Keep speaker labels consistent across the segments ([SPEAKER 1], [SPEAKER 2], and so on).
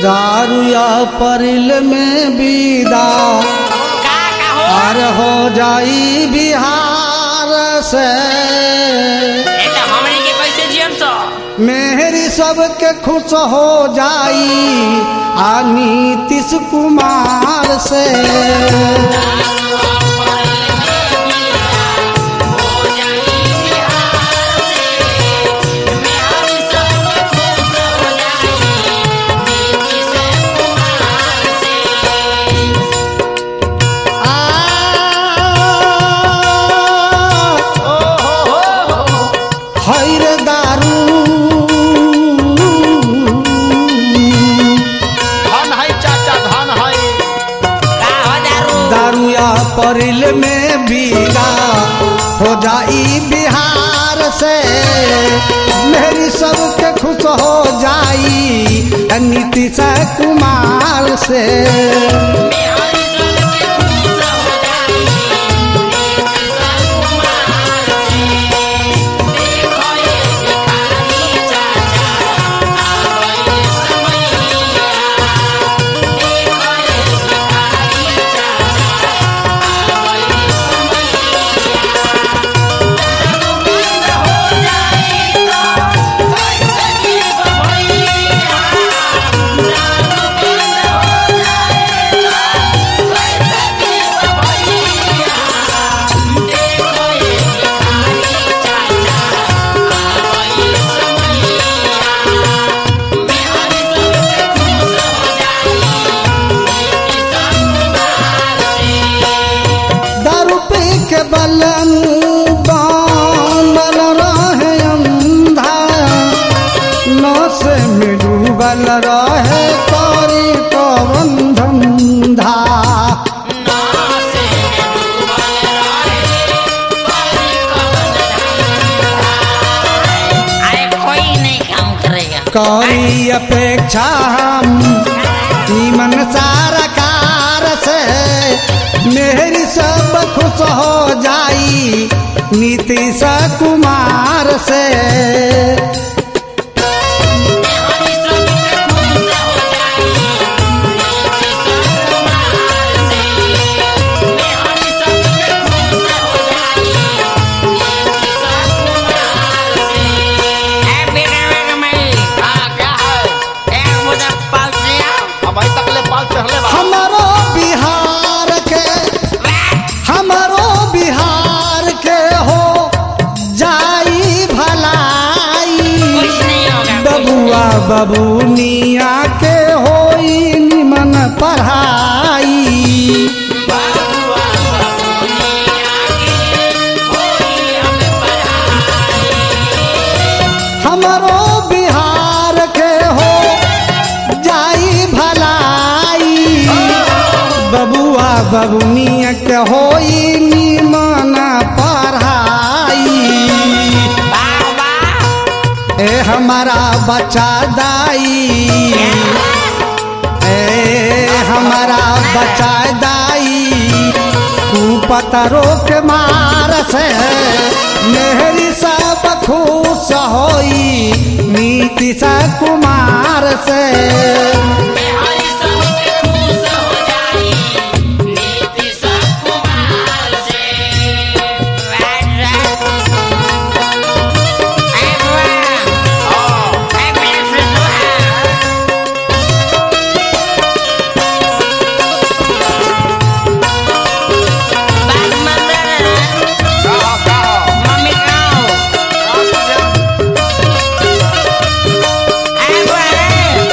[SPEAKER 1] दारुया परिल में विदा
[SPEAKER 2] का का हो
[SPEAKER 1] पार हो जाई बिहार से
[SPEAKER 2] ए त हमनी के कैसे जियम सो
[SPEAKER 1] मेहरी सबके खुश हो जाई आ नीतीश कुमार से हैर दारू
[SPEAKER 3] धन है चाचा धन है
[SPEAKER 2] का हो दारू
[SPEAKER 1] दारुया परिल में बीगा हो जाई बिहार से मेरी सबके खुश हो जाई नीतीश कुमार से दारू पी के बलन बनल रहे अंधा नस में डूबल रहे करी कवन धंधा
[SPEAKER 2] अरे कोई नहीं काम करेगा
[SPEAKER 1] करी अपेक्षा हम नीमन सारा कार से मेरी सब खुश हो जाई नीतीश कुमार से
[SPEAKER 2] ए बेटा बेटा मैं
[SPEAKER 3] हाँ क्या है
[SPEAKER 2] एक मुझे पास लिया
[SPEAKER 3] अब अभी तक ले पाल चढ़ले बा
[SPEAKER 1] हमारो बिहार के हमारो बिहार के हो जाई भलाई
[SPEAKER 2] कुछ नहीं होगा
[SPEAKER 1] बबुआ बबुनिया के होई निमन पढ़ाई हमारो बिहार के हो जाई भलाई बबुआ बबुनिया के होई निमन पढ़ाई
[SPEAKER 2] वाह वाह
[SPEAKER 1] ए हमारा बच्चा दाई ए हमारा बच्चा दाई कुपतरो के मार से मेहरी सब खुश होई नीतीश कुमार से
[SPEAKER 3] का हो, का हो?
[SPEAKER 2] मम्मी गाँव आए बुआ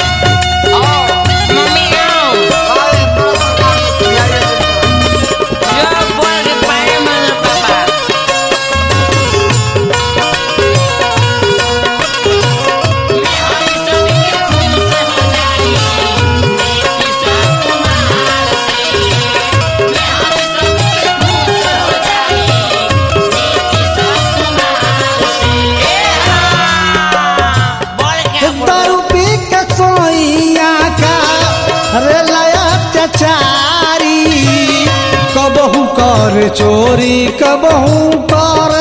[SPEAKER 2] कर चोरी कबहू कर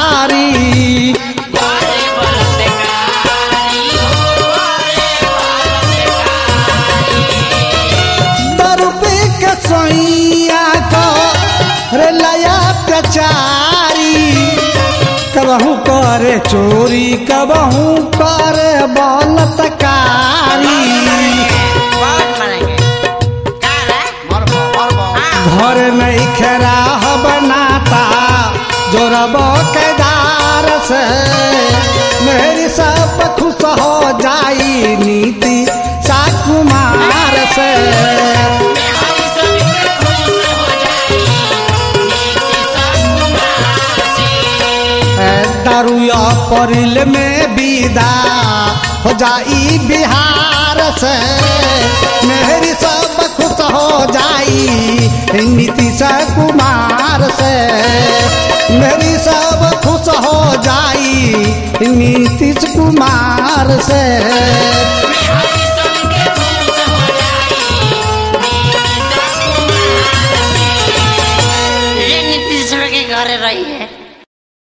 [SPEAKER 2] बलतकारी
[SPEAKER 1] करे चोरी कबहू करे बलतकारी
[SPEAKER 2] बहुत मरेंगे का रे
[SPEAKER 3] मरबो मरबो
[SPEAKER 2] हाँ
[SPEAKER 1] घर नहीं खराह बनाता जोरब केदार से मेरी सब खुश हो जाई नीति साकुमार से
[SPEAKER 2] हम सबके खुश हो जाई नीति सब कुमार से
[SPEAKER 1] दारुया परिल में विदा हो जाई बिहार से मेरी सब खुश हो जाई नीतीश कुमार से मेरी सब खुश हो जाई नीतीश कुमार से
[SPEAKER 2] हम सबके खुश हो जाई नीति सब कुमार से रे नीति सब के घरे रही है